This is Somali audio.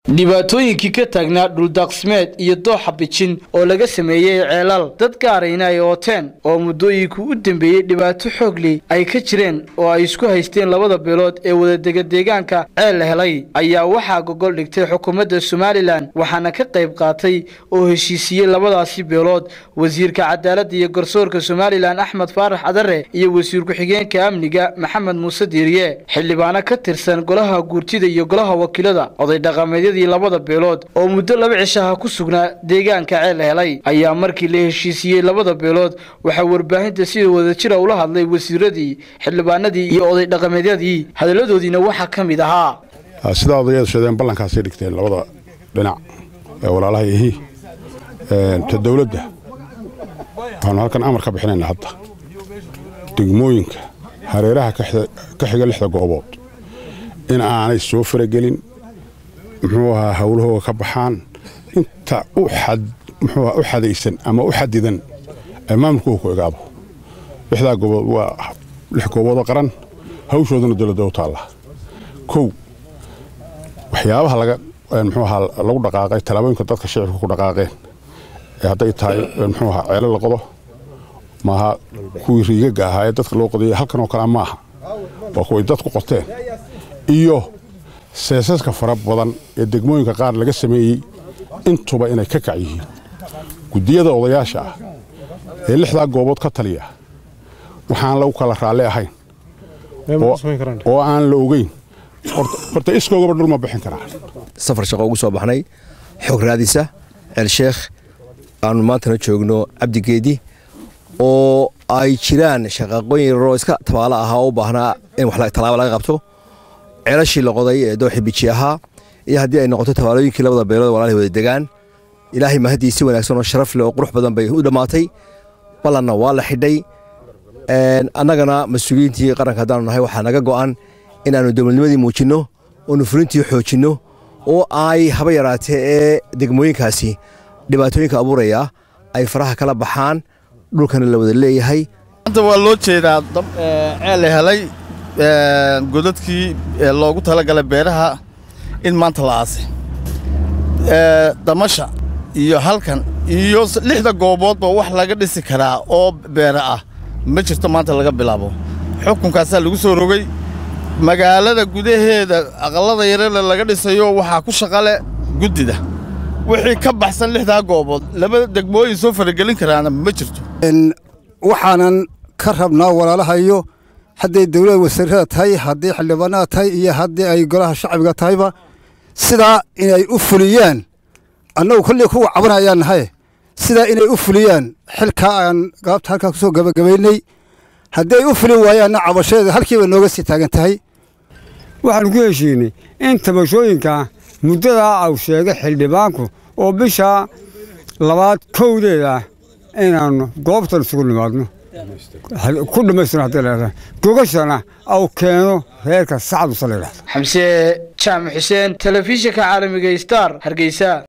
dhibaatooyinkii ka taagnaa dhuldaaqsimeed iyo dooxa bijin oo laga sameeyey ceelal dad gaarayna ay ooteen oo muddooyinkii u dambeeyey dhibaato xoogli ay ka jireen oo ay isku haysteen labada beelood ee wadadega deegaanka ceel la helay ayaa waxaa gogol dhigtay xukuumadda somalilan waxaana ka qayb qaatay oo heshiisiiyey labadaasi beelood wasiirka cadaaladda iyo garsoorka somalilan axmed faarax cadare iyo wasiir ku-xigeenka amniga maxamed muuse diiriye xildhibaano ka tirsan golaha guurtida iyo golaha wakiilada oday dhaqameedyadii labada beelood oo muddo laba cishaha ku sugnaa deegaanka ceel helay ayaa markii la heshiisiiyey labada beelood waxaa warbaahinta sida wadajira ula hadlay wasiiradii xildhibaanadii iyo oday dhaqameedyadii hadalladoodiina waxaa ka mid ahaa sidaa odayaadu sheedeen ballankaasay dhigteen labada dhinac ee walaalaha ihi ta dawladda waxaanu halkan amar ka bixinayna hadda degmooyinka hareeraha ka xiga lixda goobood in aanay soo faragelin muxuu ahaa howlahooga ka baxaan inta muxuuaha u xadaysan ama u xadidan ee maamulkooga ku egaabo lixdaa goobood waa lix gooboodoo qaran hawshooduna dowladda u taalla kow waxyaabaha laga muxuu ahaa lagu dhaqaaqay tallaabooyinka dadka shicibka ku dhaqaaqeen ee hadday tahay muxuu ahaa ceelo la qodo maaha kuwii riigagga ahaa ee dadka loo qodayay halkan oo kalea maaha waa kuway dadku qoteen iyo seesaska fara badan ee degmooyinka qaar laga sameeyey intuba inay ka kac yihiin guddiyada odayaasha ah ee lixdaa goobood ka taliya waxaan lagu kala raalli ahayn oo aan la ogeyn horta iskoogaba dhul ma bixin karaa safar shaqo ugu soo baxnay xog raadisa ceelsheekh aanu maantana joogno cabdigeedi oo ay jiraan shaqaaqooyin yaroo iska tabaalo ahaa oo u baahnaa in tallaaba laga qabto ceelashii la qoday ee dooxi biji ahaa iyo haddii ay noqoto tabaalooyinkii labada beelood walaalahay wada degaan ilaahay mahadii si wanaagsan oo sharaf leh oo qurux badan bay u dhammaatay ballanna waa la xidhay annagana mas-uuliyiintii qaranka haddaanu nahay waxaa naga go'an inaannu dowladnimadii muujinno oonu fulintii xoojinno oo ay haba yaraatee ee degmooyinkaasi dhibaatooyinka abuuraya ay faraha kala baxaan dhulkana la wada leeyahay maanta waa loo jeedaa ceel la helay godadkii loogu talagalay beeraha in maanta la aasay damasha iyo halkan iyo lixda gooboodba wax laga dhisi karaa oo beera ah ma jirto maanta laga bilaabo xukunkaasaa lagu soo rogay magaalada gudaheeda aqallada yarele laga dhisayo waxaa ku shaqale guddida wixii ka baxsan lixdaa goobood laba degmooyin soo faragelin karaana ma jirto waxaanan ka rabnaa walaalahayo hadday dawlada wasiirada tahay haddii xildhibaanada tahay iyo haddii ay golaha shacbiga tahayba sidaa inay u fuliyaan annagu kolley kuwa cabanayaan nahay sidaa inay u fuliyaan xilkaa aan gaabta halkaa ku soo gabagabaynay haddii ay u fulin waayaanna cabashadeeda halkiiba nooga sii taagan tahay waxaanu ku heshiinay in tabashooyinka muddadaa au sheegay xildhibaanku oo bisha labaad kowdeeda inaannu goobtan isugu nimaadno ku dhammaystirno hadday leedahay gogashana au keeno reerka sacad usa la yidhahdo xamse jaamac xuseen telefishinka caalamiga star hargeysa